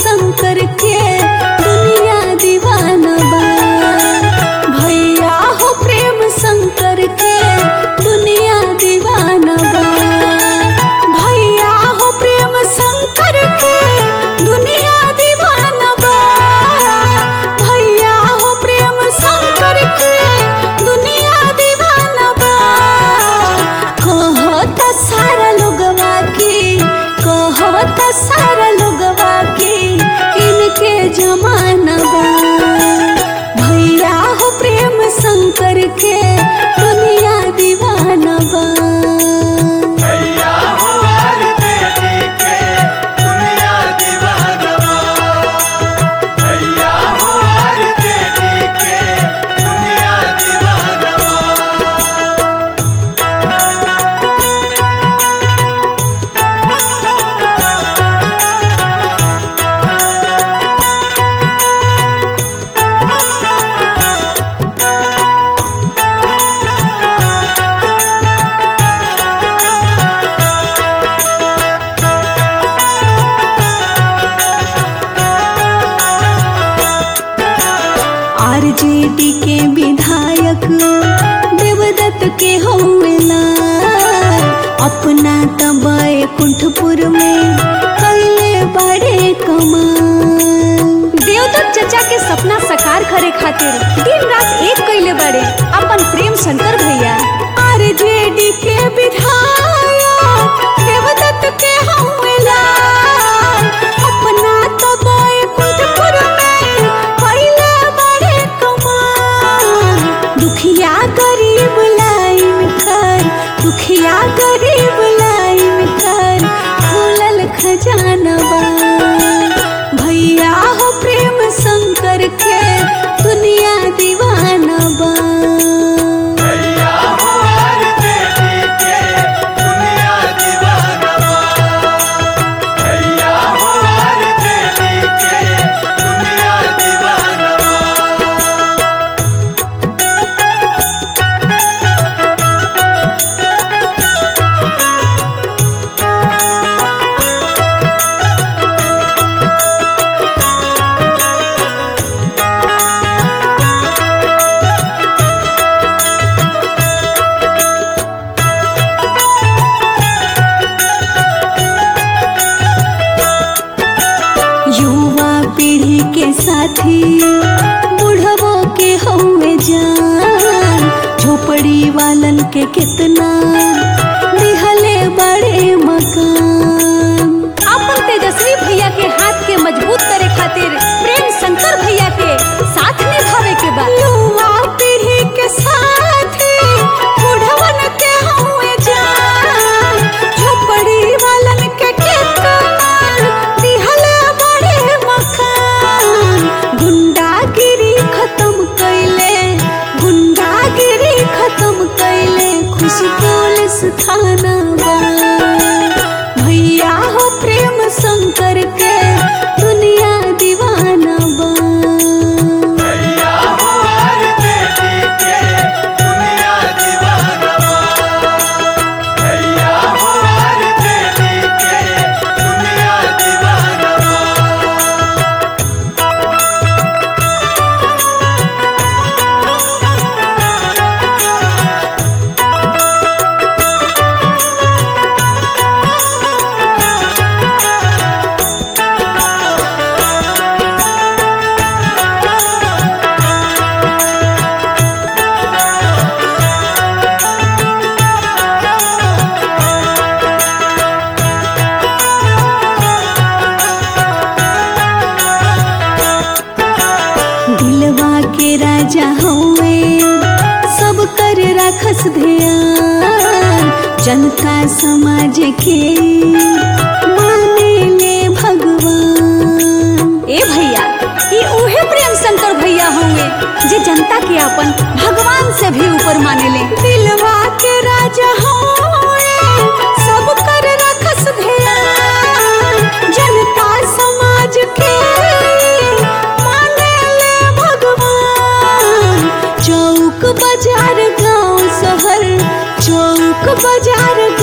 शंकर के दुनिया दीवाना बा भैया हो प्रेम शंकर के दुनिया दीवाना बा भैया हो प्रेम शंकर के दुनिया दीवाना बा भैया हो प्रेम शंकर के दुनिया दीवाना बा कहत सारा लोगवा के कहत सारा लोगवा के इनके जमाना बा भैया हो प्रेम शंकर के दुनिया दीवाना बा भैया हो हर देवी के दुनिया दीवाना भैया हो हर देवी के दुनिया दीवाना आरजेडी के विधायक देवदत्त के होवेला अपना तबे कुंठपुर में कैले बड़े कमाल देवदत्त चचा के सपना साकार करे खातिर दिन रात एक कैले बड़े अपन प्रेम शंकर भैया आरजेडी के विधायक देवदत्त के होवेला अपना तबे कुंठपुर में कैले बड़े कमाल दुखिया गरीब लाइन कर दुखिया गरीब लाइन कर खुलल खजाना बा भैया हो प्रेम शंकर के दुनिया दीवाना बा भैया हो हर देवी के दुनिया दीवाना भैया हो हर देवी के दुनिया दीवाना युवा पीढ़ी के साथी बुढ़वो के हुए जान झोपड़ी वालन के कितना दिहले बड़े मकान अपन तेजस्वी भैया के हाथ के मजबूत करे खातिर प्रेम शंकर भैया के साथ निभावे के बा युवा पीढ़ी के साथी बुढ़वन के हुए जान झोपड़ी वालन के कितना दिहले बड़े मकान गुंडागिरी खत्म कैले गुंडागिरी खत्म कैले खुशी पुलिस थाना बा भैया हो प्रेम शंकर के दुनिया दीवाना बा भैया हो हर देवी के दुनिया दीवाना भैया हो हर देवी के दुनिया दीवाना दिलवा के राजा हुए सब कर रखस ध्यान जनता समाज के माने ले भगवान ए भैया ये उहे प्रेम शंकर भैया होंगे जे जनता के अपन भगवान से भी ऊपर माने ले दिलवा के राजा होए सब कर रखस ध्यान जनता समाज के माने ले भगवान चौक बाजार गांव शहर चौक बाजार